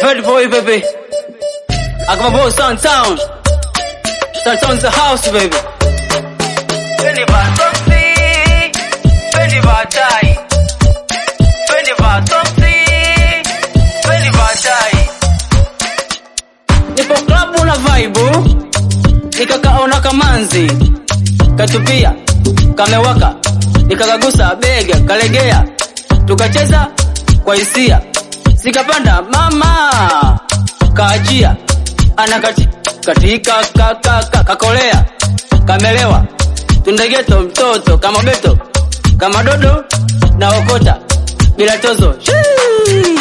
Heard boy, baby. I got my boy Sun Town. Sun Town's the house, baby. Fendi va soksi, fendi va chai. Fendi va soksi, fendi va chai. Nipo klabu na vibe, nikakaona kamanzi, katupia, kamewaka, nikakagusa bega, kalegea, tukacheza kwa hisia, sikapanda mama, kaachia, anakati katika kakaka kakolea, kamelewa, tundegeto mtoto kama beto, kama dodo na okota bila tozo Shii!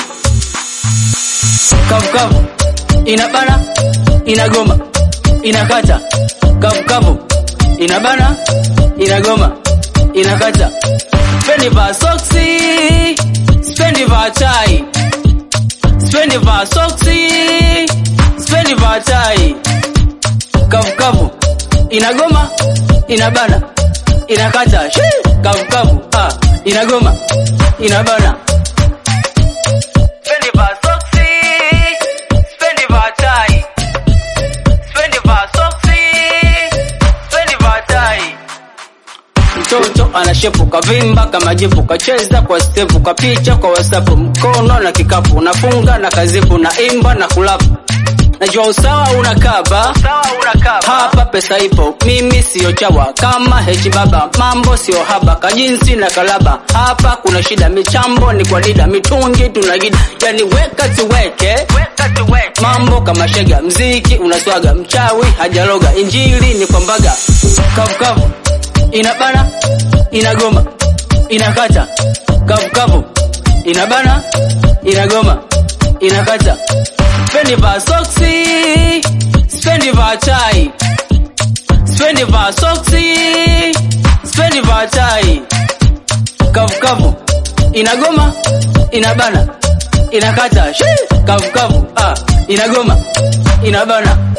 kavukavu inabana inagoma inakata kavukavu inabana inagoma inakata spendi va soksi spendi va chai spendi va soksi spendi va chai kavukavu inagoma inabana inakata Shii! kavukavu ah, inagoma inabana spendi va soksi spendi va chai spendi va soksi spendi va chai mtoto anashepu kavimba kama jipu kacheza kwa stepu kapicha kwa wasapu mkono na kikapu unafunga na kazipu na imba na kulapu najua usawa unakaba hapa pesa ipo mimi siyo chawa kama hechi baba mambo siyo haba kajinsi na kalaba hapa kuna shida michambo ni kwa dida mitungi tunagida yani weka tuweke mambo kama shega mziki unaswaga mchawi hajaloga injili ni kwambaga kavukavu inabana inagoma inakata kavukavu inabana inagoma inakata spendi va soksi spendi va chai spendi va soksi spendi va chai kavukavu inagoma inabana inakata Shii! kavukavu ah, inagoma inabana